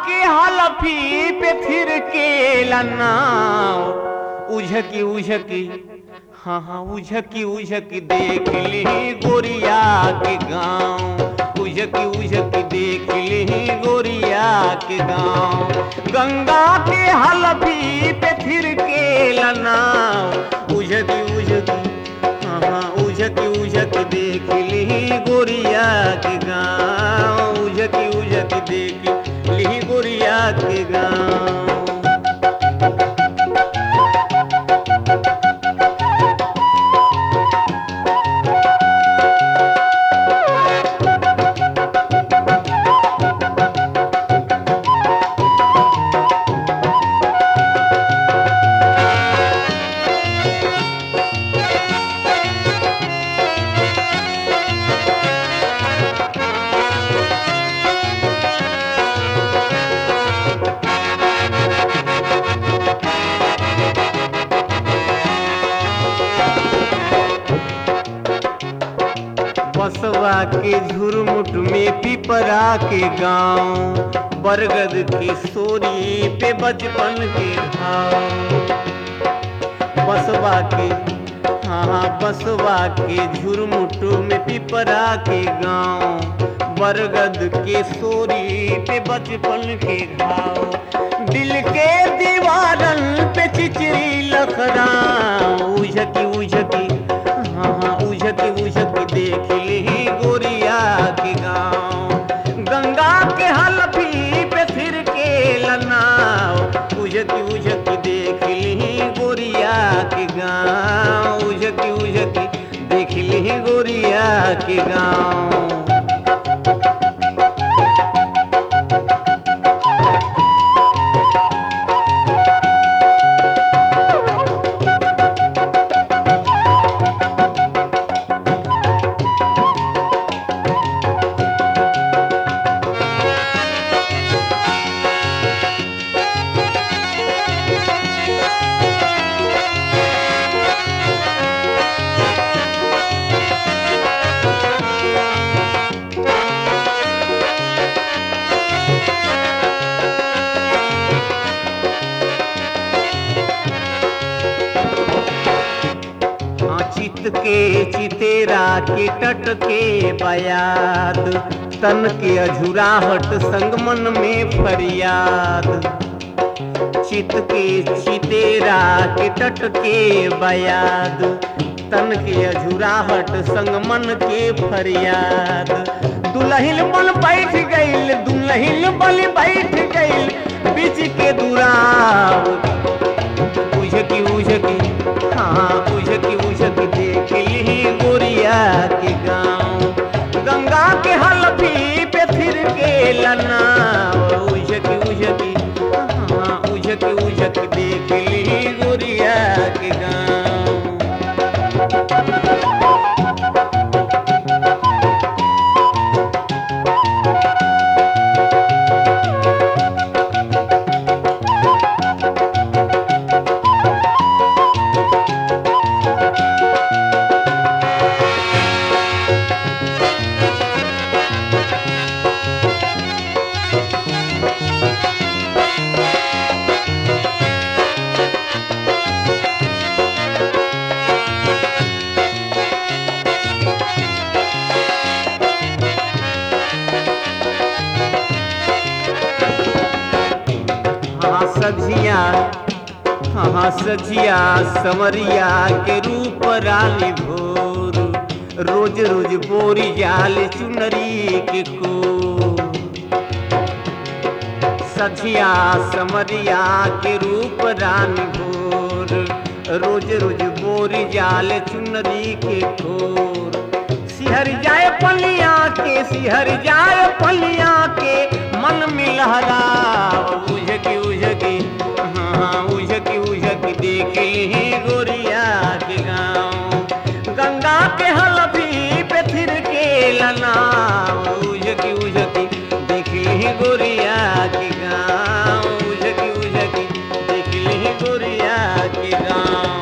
के हलफी पे फिर के लनाव उझकी उझकी हाँ हाँ उझकी उझकी देख ली गोरिया के गाँव उझकी उझकी देख ली गोरिया के गाँव गंगा के हलफी पे फिर के लनाव उझकी उझकी हाँ हाँ उझकी उझकी देख ली गोरिया के गाँव उझकी उझकी देख ली गोरिया के गाँव बसवा के झुरमुट में पिपरा के गांव बरगद की सोरी पे बचपन के भाव बसवा के हाँ हाँ बसवा के झुरमुट में पिपरा के गांव बरगद के सोरी पे बचपन के घाव दिल के दीवारन पे चिचरी लखरा उझकी उझकी हाँ हाँ उझकी उझकी देख ली गोरिया के गाँव गंगा के हलफी पे फिर के लनाव उझकी उझकी देख ली गोरिया के गाँव उझकी उझकी देख ली गोरिया के गाँव हाँ चित के चितेरा के टट के बयाद तन के अझुराहट संग मन में फरियाद चित के चितेरा के टट के बयाद तन के अझुराहट संग मन के फरियाद दुलहिल बन बैठ गईल दुलहिल बल बैठ गईल बीच के दुराव उझकी उझकी हाँ उझकी उझकी देख ली गोरिया के गाँव गंगा के हलफी पे फिर के लना उझकी उझकी हाँ उझकी उझकी देख ली गोरिया के गाँव हाँ सझिया हाँ सझिया समरिया के रूप रानी भोर रोज रोज बोरी जाल चुनरी के को सझिया समरिया के रूप रानी भोर रोज रोज बोरी जाल चुनरी के खोर सिहर जाए पलिया के सिहर जाए पलिया के मन में लहरा उझकी उझकी हाँ हाँ उझकी उझकी देख ली गोरिया के गाँव गंगा के हलफी पे फिर के लना उझकी उझकी देख ली गोरिया के गाँव उझकी उझकी देख ली गोरिया के गाँव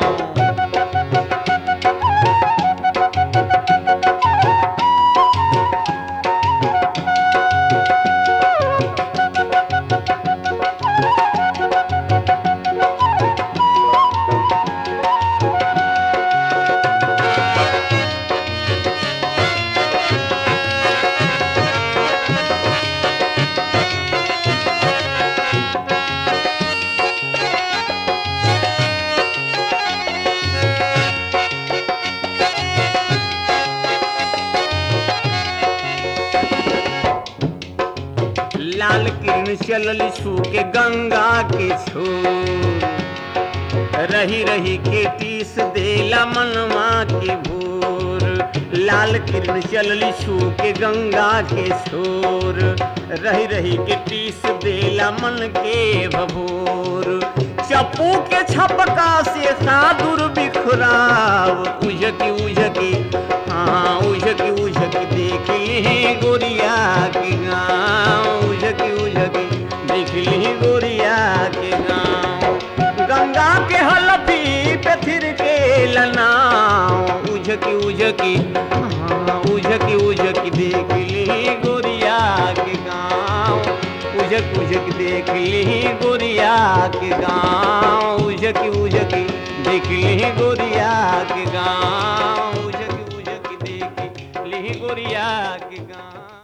लाल किरण चलल सू के गंगा के छोर रही रही के टीस देला मनवा के भोर लाल किरण चलली छू के गंगा के छोर रही रही के टीस देला मन के भभोर चप्पू के छपका से सादुर बिखराव उझकी उझकी हाँ उझकी उझकी देख ली गोरिया के गाँव उझकी उझकी देख ली गोरिया के गाँव गंगा के हलफी पे थिर के लनाव उझकी उझकी हाँ, उझकी उझकी देख ली गोरिया के गाँव उझक उझक देख ली गोरिया के गाँव उझकी उझकी देख ली गोरिया के गाँव उझकी उझकी देख ली गोरिया के गाँव